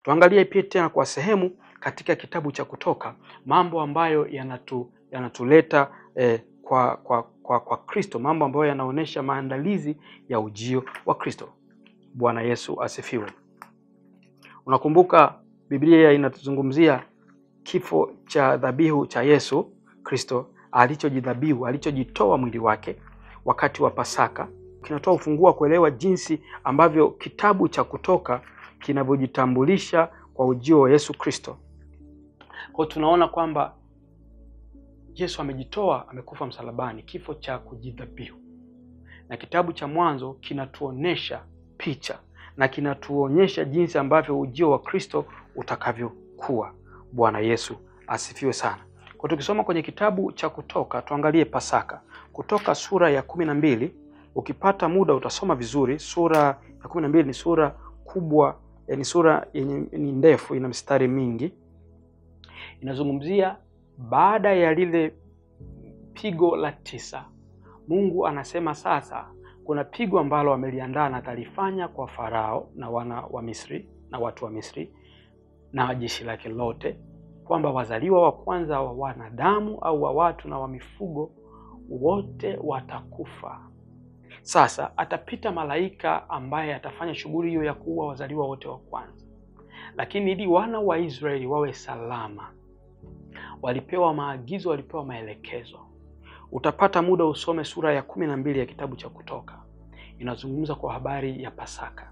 Tuangalie pia tena kwa sehemu katika kitabu cha Kutoka mambo ambayo yanatu, yanatuleta eh, kwa kwa kwa kwa Kristo, mambo ambayo yanaonyesha maandalizi ya ujio wa Kristo. Bwana Yesu asifiwe. Unakumbuka Biblia inatuzungumzia kifo cha dhabihu cha Yesu Kristo alichojidhabihu, alichojitoa mwili wake wakati wa Pasaka. Kinatoa ufunguo wa kuelewa jinsi ambavyo kitabu cha Kutoka kinavyojitambulisha kwa ujio wa Yesu Kristo. Kwa hiyo tunaona kwamba Yesu amejitoa, amekufa msalabani, kifo cha kujidhabihu, na kitabu cha Mwanzo kinatuonesha picha na kinatuonyesha jinsi ambavyo ujio wa Kristo utakavyokuwa. Bwana Yesu asifiwe sana. Kwa tukisoma kwenye kitabu cha Kutoka, tuangalie Pasaka. Kutoka sura ya kumi na mbili, ukipata muda utasoma vizuri. Sura ya kumi na mbili ni sura kubwa, ni sura yenye ni ndefu, ina mistari mingi, inazungumzia baada ya lile pigo la tisa. Mungu anasema sasa kuna pigo ambalo ameliandaa na atalifanya kwa Farao na wana wa Misri na watu wa Misri na jeshi lake lote, kwamba wazaliwa wa kwanza wa wanadamu au wa watu na wa mifugo wote watakufa. Sasa atapita malaika ambaye atafanya shughuli hiyo ya kuua wazaliwa wote wa kwanza, lakini ili wana wa Israeli wawe salama, walipewa maagizo, walipewa maelekezo. Utapata muda usome sura ya kumi na mbili ya kitabu cha Kutoka, inazungumza kwa habari ya Pasaka.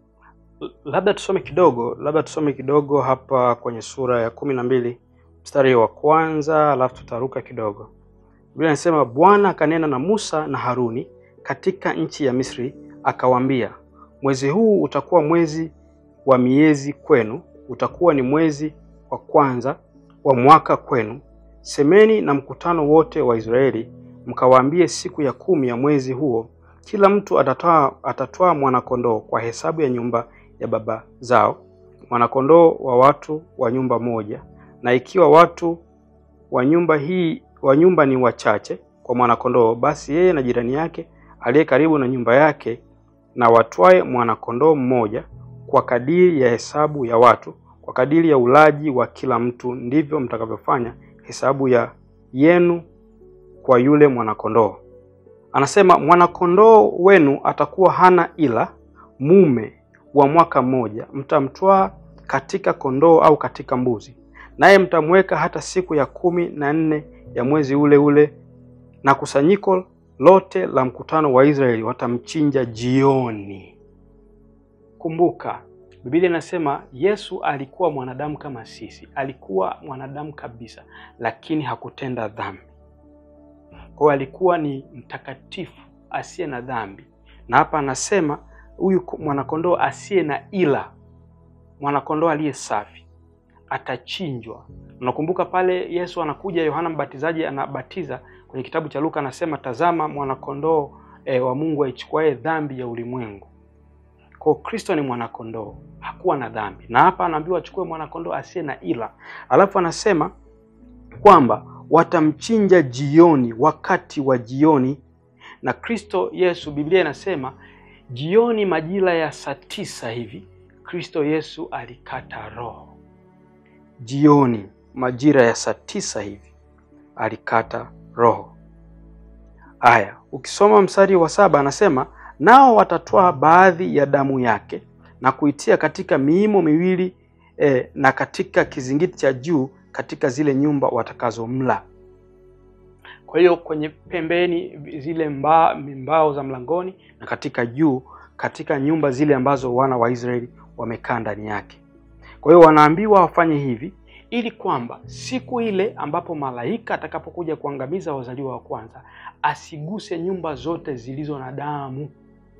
Labda tusome kidogo, labda tusome kidogo hapa kwenye sura ya kumi na mbili mstari wa kwanza, alafu tutaruka kidogo. Biblia inasema Bwana akanena na Musa na Haruni katika nchi ya Misri, akawaambia, mwezi huu utakuwa mwezi wa miezi kwenu, utakuwa ni mwezi wa kwanza wa mwaka kwenu. Semeni na mkutano wote wa Israeli, mkawaambie, siku ya kumi ya mwezi huo kila mtu atatoa atatoa mwanakondoo kwa hesabu ya nyumba ya baba zao, mwanakondoo wa watu wa nyumba moja. Na ikiwa watu wa nyumba hii wa nyumba ni wachache kwa mwanakondoo, basi yeye na jirani yake aliye karibu na nyumba yake na watwae mwanakondoo mmoja kwa kadiri ya hesabu ya watu, kwa kadiri ya ulaji wa kila mtu, ndivyo mtakavyofanya hesabu ya yenu kwa yule mwanakondoo. Anasema mwanakondoo wenu atakuwa hana ila, mume wa mwaka mmoja, mtamtwaa katika kondoo au katika mbuzi, naye mtamweka hata siku ya kumi na nne ya mwezi ule ule, na kusanyiko lote la mkutano wa Israeli watamchinja jioni. Kumbuka Biblia inasema Yesu alikuwa mwanadamu kama sisi, alikuwa mwanadamu kabisa, lakini hakutenda dhambi. Kwa hiyo alikuwa ni mtakatifu asiye na dhambi, na hapa anasema huyu mwanakondoo asiye na ila, mwanakondoo aliye safi atachinjwa. Unakumbuka pale Yesu anakuja, Yohana Mbatizaji anabatiza kwenye kitabu cha Luka, anasema tazama mwanakondoo e, wa Mungu aichukuaye dhambi ya ulimwengu. Kwa Kristo ni mwanakondoo, hakuwa na dhambi, na hapa anaambiwa achukue mwanakondoo asiye na ila, alafu anasema kwamba watamchinja jioni, wakati wa jioni. Na Kristo Yesu, Biblia inasema jioni, majira ya saa tisa hivi, Kristo Yesu alikata roho. Jioni majira ya saa tisa hivi alikata roho. Aya, ukisoma mstari wa saba anasema nao watatwaa baadhi ya damu yake na kuitia katika miimo miwili eh, na katika kizingiti cha juu katika zile nyumba watakazomla. Kwa hiyo kwenye pembeni zile mba, mbao za mlangoni na katika juu katika nyumba zile ambazo wana wa Israeli wamekaa ndani yake. Kwa hiyo wanaambiwa wafanye hivi ili kwamba siku ile ambapo malaika atakapokuja kuangamiza wazaliwa wa kwanza asiguse nyumba zote zilizo na damu.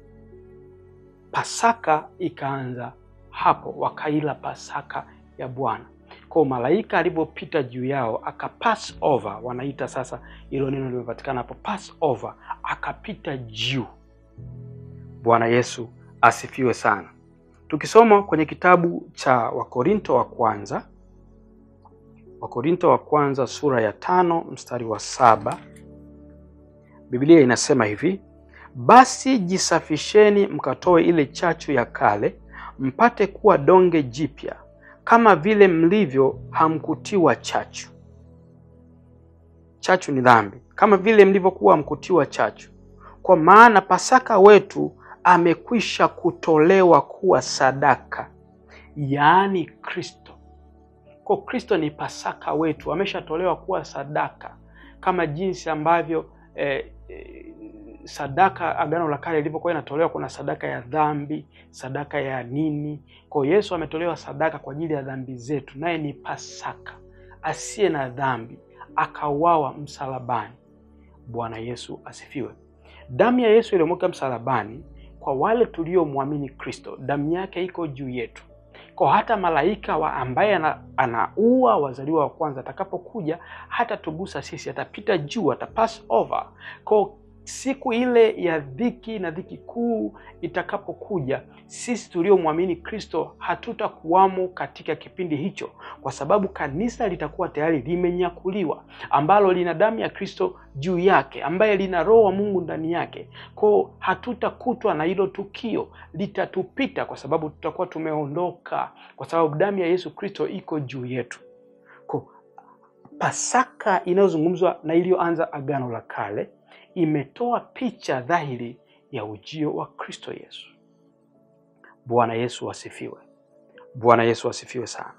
Pasaka ikaanza hapo, wakaila Pasaka ya Bwana. Kwa malaika alivyopita juu yao aka pass over, wanaita sasa, hilo neno limepatikana hapo, pass over, akapita juu. Bwana Yesu asifiwe sana. Tukisoma kwenye kitabu cha Wakorinto wa kwanza, Wakorinto wa kwanza sura ya tano mstari wa saba Biblia inasema hivi: basi jisafisheni, mkatoe ile chachu ya kale, mpate kuwa donge jipya kama vile mlivyo hamkutiwa chachu. Chachu ni dhambi, kama vile mlivyokuwa hamkutiwa chachu, kwa maana Pasaka wetu amekwisha kutolewa kuwa sadaka, yaani Kristo. Kwa Kristo ni Pasaka wetu, ameshatolewa kuwa sadaka, kama jinsi ambavyo eh, eh, sadaka Agano la Kale ilivyokuwa inatolewa. Kuna sadaka ya dhambi, sadaka ya nini. Kwa Yesu ametolewa sadaka kwa ajili ya dhambi zetu, naye ni Pasaka asiye na dhambi, akauawa msalabani. Bwana Yesu asifiwe. Damu ya Yesu iliyomwagika msalabani kwa wale tuliomwamini Kristo, damu yake iko juu yetu. Kwa hata malaika wa ambaye ana, anaua wazaliwa wa kwanza atakapokuja hata tugusa sisi, atapita juu, atapass over. Kwa siku ile ya dhiki na dhiki kuu itakapokuja, sisi tuliomwamini Kristo hatutakuwamo katika kipindi hicho, kwa sababu kanisa litakuwa tayari limenyakuliwa, ambalo lina damu ya Kristo juu yake, ambaye lina Roho wa Mungu ndani yake. Kwao hatutakutwa na hilo tukio, litatupita kwa sababu tutakuwa tumeondoka, kwa sababu damu ya Yesu Kristo iko juu yetu. Kwa Pasaka inayozungumzwa na iliyoanza Agano la Kale imetoa picha dhahiri ya ujio wa Kristo Yesu. Bwana Yesu asifiwe. Bwana Yesu asifiwe sana.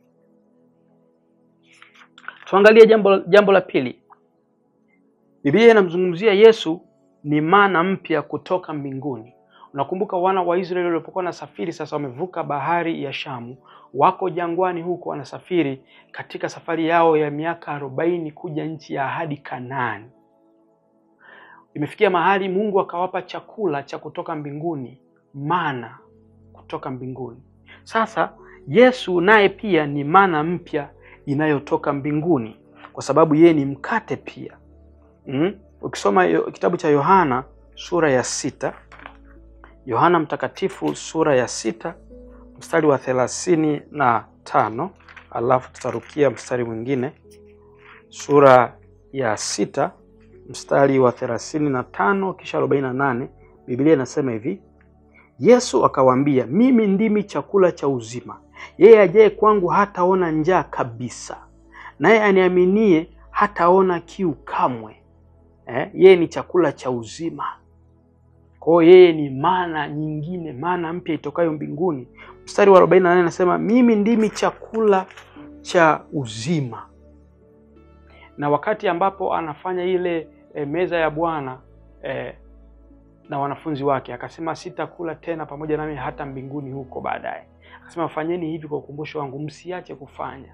Tuangalie jambo, jambo la pili. Biblia inamzungumzia Yesu ni mana mpya kutoka mbinguni. Unakumbuka wana wa Israeli walipokuwa wanasafiri, sasa wamevuka bahari ya Shamu, wako jangwani huko, wanasafiri katika safari yao ya miaka arobaini kuja nchi ya ahadi Kanaani. Imefikia mahali Mungu akawapa chakula cha kutoka mbinguni, mana kutoka mbinguni. Sasa Yesu naye pia ni mana mpya inayotoka mbinguni, kwa sababu yeye ni mkate pia. Mm? Ukisoma yo- kitabu cha Yohana sura ya sita, Yohana Mtakatifu sura ya sita mstari wa thelathini na tano alafu tutarukia mstari mwingine sura ya sita mstari wa thelathini na tano kisha arobaini na nane Biblia inasema hivi: Yesu akawaambia, mimi ndimi chakula cha uzima, yeye ajaye kwangu hataona njaa kabisa, naye aniaminie hataona kiu kamwe. Eh, yeye ni chakula cha uzima. Kwa hiyo yeye ni mana nyingine, mana mpya itokayo mbinguni. Mstari wa 48 anasema mimi ndimi chakula cha uzima. Na wakati ambapo anafanya ile e, meza ya Bwana e, na wanafunzi wake akasema, sitakula tena pamoja nami hata mbinguni huko baadaye. Akasema, fanyeni hivi kwa ukumbusho wangu, msiache kufanya.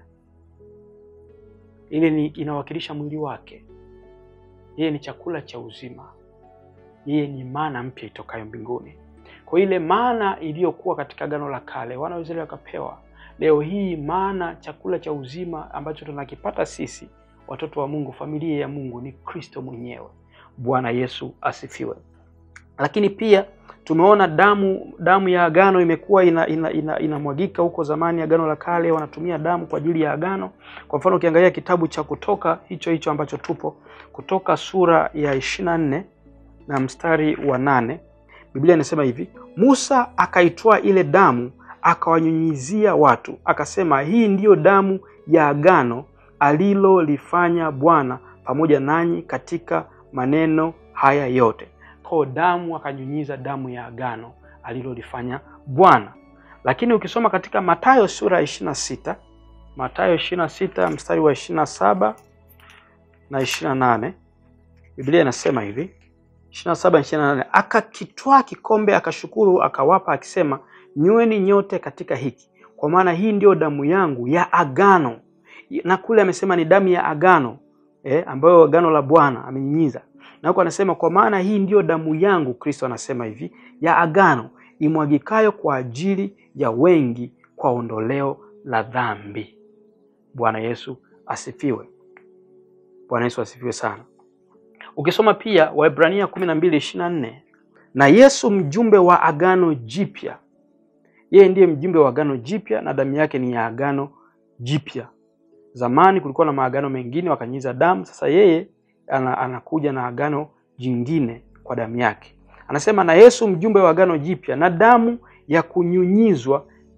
Ile ni inawakilisha mwili wake. Yeye ni chakula cha uzima, yeye ni mana mpya itokayo mbinguni. Kwa ile mana iliyokuwa katika Agano la Kale wana wa Israeli wakapewa, leo hii mana, chakula cha uzima ambacho tunakipata sisi watoto wa Mungu, familia ya Mungu ni Kristo mwenyewe. Bwana Yesu asifiwe. Lakini pia tumeona damu damu ya agano imekuwa inamwagika ina, ina, ina huko zamani. Agano la Kale wanatumia damu kwa ajili ya agano. Kwa mfano ukiangalia kitabu cha Kutoka hicho hicho ambacho tupo, Kutoka sura ya ishirini na nne na mstari wa nane Biblia inasema hivi: Musa akaitwaa ile damu akawanyunyizia watu, akasema, hii ndiyo damu ya agano alilolifanya Bwana pamoja nanyi katika maneno haya yote. Kwa damu akanyunyiza damu ya agano alilolifanya Bwana. Lakini ukisoma katika Mathayo sura ya ishirini na sita Mathayo ishirini na sita mstari wa ishirini na saba na ishirini na nane Biblia inasema hivi ishirini na saba ishirini na nane akakitwaa kikombe akashukuru, akawapa akisema, nyweni nyote katika hiki, kwa maana hii ndiyo damu yangu ya agano. Na kule amesema ni damu ya agano eh, ambayo agano la Bwana amenyinyiza, na huko anasema kwa maana hii ndiyo damu yangu, Kristo anasema hivi, ya agano imwagikayo kwa ajili ya wengi kwa ondoleo la dhambi. Bwana Yesu asifiwe. Bwana Yesu asifiwe sana. Ukisoma pia Waebrania kumi na mbili ishirini na nne na Yesu mjumbe wa agano jipya, yeye ndiye mjumbe wa agano jipya na damu yake ni ya agano jipya. Zamani kulikuwa na maagano mengine wakanyiza damu, sasa yeye anakuja na agano jingine kwa damu yake. Anasema na Yesu mjumbe wa agano jipya na damu ya kunyunyizwa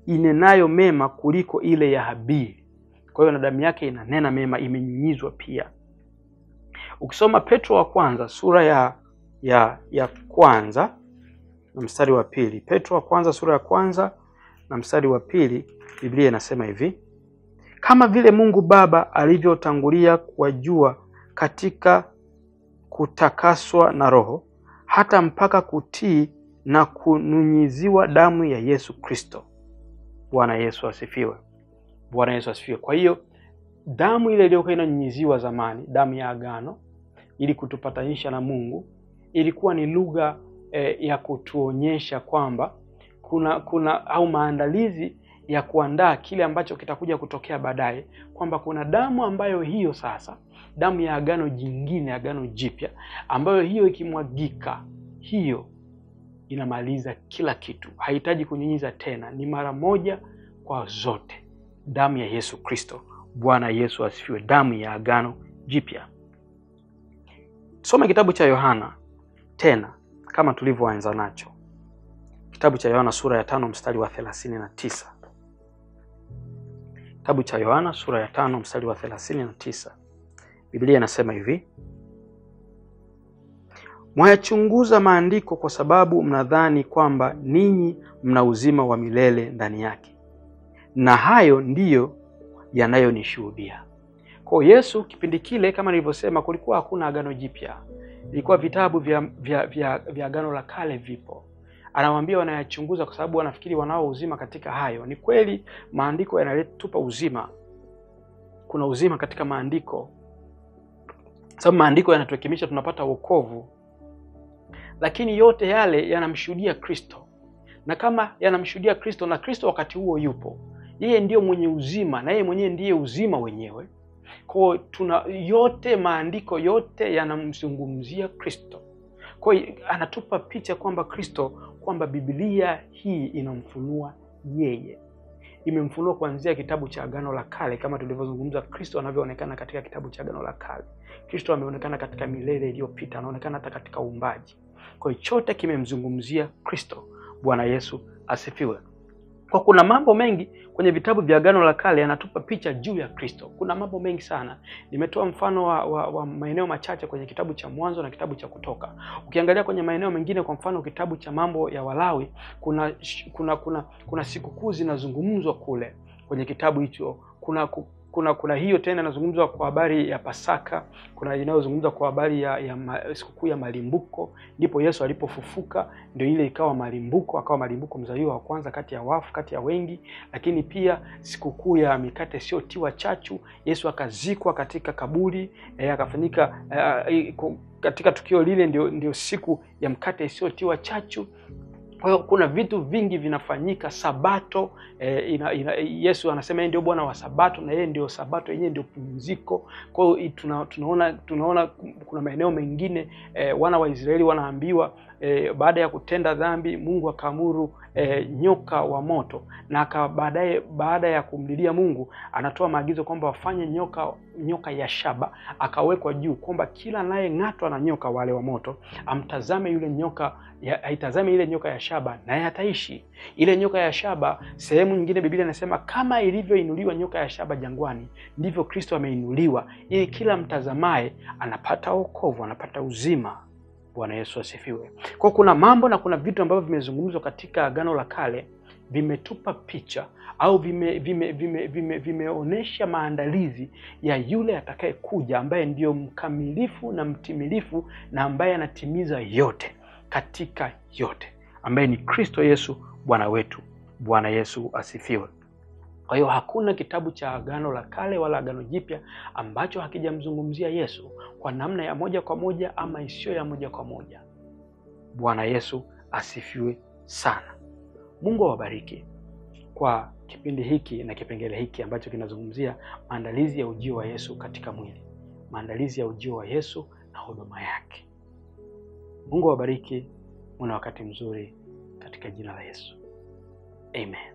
inenayo mema kuliko ile ya Habili. Kwa hiyo na damu yake inanena mema, imenyunyizwa pia. Ukisoma Petro wa kwanza sura ya ya ya kwanza na mstari wa pili, Petro wa kwanza sura ya kwanza na mstari wa pili, Biblia inasema hivi: kama vile Mungu Baba alivyotangulia kuwajua katika kutakaswa na Roho hata mpaka kutii na kunyunyiziwa damu ya Yesu Kristo. Bwana Yesu asifiwe. Bwana Yesu asifiwe. Kwa hiyo damu ile iliyokuwa inanyunyiziwa zamani, damu ya agano, ili kutupatanisha na Mungu, ilikuwa ni lugha eh, ya kutuonyesha kwamba kuna kuna au maandalizi ya kuandaa kile ambacho kitakuja kutokea baadaye, kwamba kuna damu ambayo hiyo sasa, damu ya agano jingine, agano jipya, ambayo hiyo ikimwagika, hiyo inamaliza kila kitu, hahitaji kunyunyiza tena, ni mara moja kwa zote, damu ya Yesu Kristo. Bwana Yesu asifiwe, damu ya agano jipya. Soma kitabu cha Yohana tena kama tulivyoanza nacho, kitabu cha Yohana sura ya tano mstari wa thelathini na tisa. Kitabu cha Yohana sura ya tano mstari wa thelathini na tisa. Biblia inasema hivi: mwayachunguza maandiko kwa sababu mnadhani kwamba ninyi mna uzima wa milele ndani yake, na hayo ndiyo yanayonishuhudia. Kwa Yesu kipindi kile, kama nilivyosema, kulikuwa hakuna agano jipya, ilikuwa vitabu vya, vya, vya, vya agano la kale vipo Anawaambia wanayachunguza kwa sababu wanafikiri wanao uzima katika hayo. Ni kweli maandiko yanatupa uzima, kuna uzima katika maandiko, sababu maandiko yanatuhekimisha, tunapata wokovu, lakini yote yale yanamshuhudia Kristo, na kama yanamshuhudia Kristo na Kristo wakati huo yupo, yeye ndiyo mwenye uzima na yeye mwenyewe ndiye uzima wenyewe. Kwa tuna yote, maandiko yote yanamzungumzia Kristo. Kwa hiyo anatupa picha kwamba Kristo kwamba Biblia hii inamfunua yeye, imemfunua kuanzia kitabu cha Agano la Kale, kama tulivyozungumza, Kristo anavyoonekana katika kitabu cha Agano la Kale. Kristo ameonekana katika milele iliyopita, anaonekana hata katika uumbaji. Kwa hiyo chote kimemzungumzia Kristo. Bwana Yesu asifiwe. Kwa kuna mambo mengi kwenye vitabu vya Agano la Kale yanatupa picha juu ya Kristo. Kuna mambo mengi sana. Nimetoa mfano wa, wa, wa maeneo machache kwenye kitabu cha Mwanzo na kitabu cha Kutoka. Ukiangalia kwenye maeneo mengine, kwa mfano kitabu cha Mambo ya Walawi, kuna kuna kuna, kuna sikukuu zinazungumzwa kule kwenye kitabu hicho. Kuna kuna kuna hiyo tena inazungumzwa kwa habari ya Pasaka, kuna inayozungumzwa kwa habari ya, ya sikukuu ya malimbuko. Ndipo Yesu alipofufuka ndio ile ikawa malimbuko, akawa malimbuko, mzaliwa wa kwanza kati ya wafu, kati ya wengi. Lakini pia sikukuu ya mikate isiyotiwa chachu, Yesu akazikwa katika kaburi eh, akafanyika eh, katika tukio lile ndio, ndio siku ya mkate isiyotiwa chachu. Kwa hiyo kuna vitu vingi vinafanyika. Sabato eh, ina, ina, Yesu anasema yeye ndio Bwana wa Sabato na yeye ndio Sabato yenyewe ndio pumziko. Kwa hiyo tuna, tunaona tunaona kuna maeneo mengine eh, wana wa Israeli wanaambiwa eh, baada ya kutenda dhambi Mungu akaamuru eh, nyoka wa moto na baadaye, baada ya kumlilia Mungu anatoa maagizo kwamba wafanye nyoka nyoka ya shaba akawekwa juu, kwamba kila anayeng'atwa na nyoka wale wa moto amtazame yule nyoka ya, aitazame ile nyoka ya shaba naye ataishi. Ile nyoka ya shaba, sehemu nyingine Biblia inasema kama ilivyoinuliwa nyoka ya shaba jangwani, ndivyo Kristo ameinuliwa, ili kila mtazamaye anapata wokovu, anapata uzima. Bwana Yesu asifiwe. Kwa kuna mambo na kuna vitu ambavyo vimezungumzwa katika Agano la Kale vimetupa picha au vime vime vime vime vimeonyesha maandalizi ya yule atakayekuja ambaye ndiyo mkamilifu na mtimilifu na ambaye anatimiza yote katika yote, ambaye ni Kristo Yesu Bwana wetu. Bwana Yesu asifiwe. Kwa hiyo hakuna kitabu cha Agano la Kale wala Agano Jipya ambacho hakijamzungumzia Yesu kwa namna ya moja kwa moja ama isiyo ya moja kwa moja. Bwana Yesu asifiwe sana. Mungu awabariki kwa kipindi hiki na kipengele hiki ambacho kinazungumzia maandalizi ya ujio wa Yesu katika mwili, maandalizi ya ujio wa Yesu na huduma yake. Mungu awabariki, muna wakati mzuri katika jina la Yesu, amen.